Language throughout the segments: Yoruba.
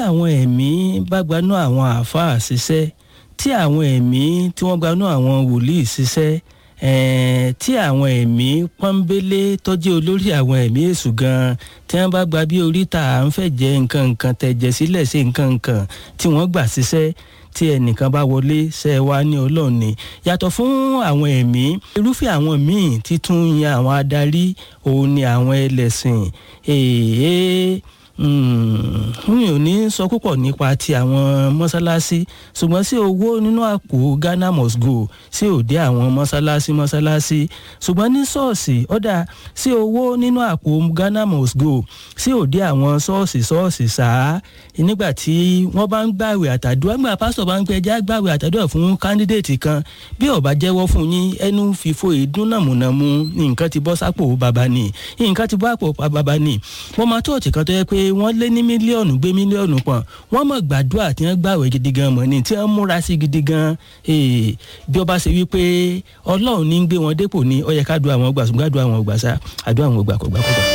àwọn ẹ̀mí bá gbanú àwọn àáfàá ṣiṣẹ́ tí àwọn ẹ̀mí tí wọ́n gbanú àwọn wòlíì ṣiṣẹ́ ẹ̀ẹ́n tí àwọn ẹ̀mí pọ́nbélé tọ́jú olórí àwọn ẹ̀mí èṣù gan-an tí wọ́n bá gba bí oríta à ń fẹ́ jẹ nǹkan nǹkan tẹ̀jẹ̀ sílẹ̀ sí nǹkan nǹkan tí wọ́n gbà ṣiṣẹ́ tí ẹnìkan bá wọlé ṣe é wá ní ọlọ́run ni yàtọ̀ fún àwọn ẹ̀mí irúfẹ́ àwọn míì títún yan àwọn adarí òun ni àwọn ẹlẹ́sìn èèyàn mi ò ní sọ púpọ̀ nípa ti àwọn mọ́sálásí ṣùgbọ́n sí owó nínú àpò Ghana must go sí òde àwọn mọ́sálásí mọ́sálásí ṣùgbọ́n ní ṣọ́ọ̀ṣì ọ̀dà sí owó nínú àpò Ghana must go sí òde àwọn ṣọ́ọ̀ṣì ṣọ́ọ̀ṣì sáà nígbà tí wọ́n bá ń gbàwé àtàdúrà nígbà pásítọ̀ bá ń pẹ́ já gbàwé àtàdúrà fún kándídéètì kan bí ó bá jẹ́wọ́ fún yín ẹnu fìfo ìdún nàmúnàmú nǹkan ti bọ́ sápò bàbá ni nǹkan ti bọ́ àpò bàbá ni wọ́n máa tó ọ̀tí kan tó yẹ pé wọ́n lé ní mílíọ̀nù gbé mílíọ̀nù pọ̀n wọ́n mọ̀ gbàdúrà tí wọ́n gbàwẹ̀ gidi gan mọ̀ ni tí wọ́n múra sí gidi gan bí ọba ṣe wípé ọlọ́run ní ń gbé wọn dépò ní ó yẹ ká dùn àwọn gbà ṣùgbọ́n àdúrà àwọn gbà sá àdúrà àwọn gbà kò gbà kò gbà.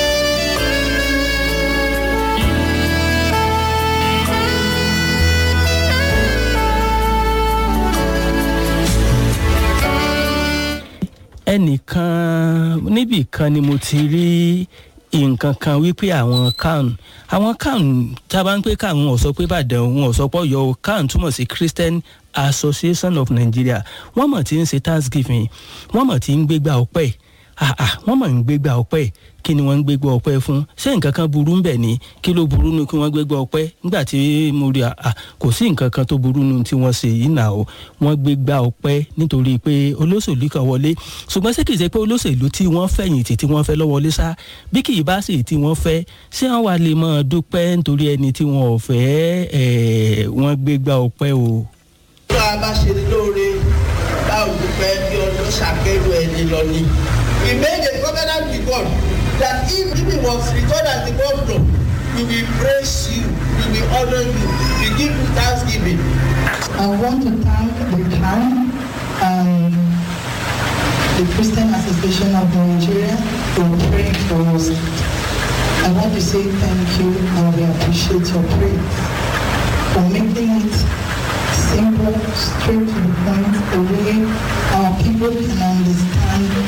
ẹnìkan níbì kan ni mo ti rí nǹkan kan wípé àwọn kan àwọn kan tá a bá ń pè kan wọn ò sọ pé Ìbàdàn wọn ò sọ pé Ọ̀yọ́ kan túmọ̀ sí Christian Association of Nigeria wọ́n mọ̀ tí ń ṣe Thanksgiving wọ́n mọ̀ tí ń gbégbá ọpẹ́ wọ́n mọ̀ ń gbégbá ọpẹ́ kí ni wọ́n ń gbégbá ọpẹ́ fún ṣé nǹkan kan burú ń bẹ̀ ni kí ló burú nu kí wọ́n gbégbá ọpẹ́ nígbà tí mo rí a kò sí nǹkan kan tó burú nu tí wọ́n ṣe yìí nà ó wọ́n gbégbá ọpẹ́ nítorí pé olóṣèlú kan wọlé ṣùgbọ́n ṣé kìí ṣe pé olóṣèlú tí wọ́n fẹ̀yìntì tí wọ́n fẹ́ lọ́ wọlé sá bí kì í bá sì tí wọ́n fẹ́ ṣé wọ́n wá lè máa dúpẹ́ nítorí ẹni tí wọ́n ò fẹ́ ẹ̀ wọ́n gbégbá ọpẹ́ o. tó a bá ṣe lóore báwo dúpẹ́ bí ọdún ṣàkérò ẹni lọ ni. we made a covenant with God that if he was returned as the governor we will praise you we will honour you we give you thanksgiving. I want to thank the town and the Christian Association of Nigeria for praying for us. I want to say thank you and we appreciate your prayers for making it simple, straight to the point, the way our people can understand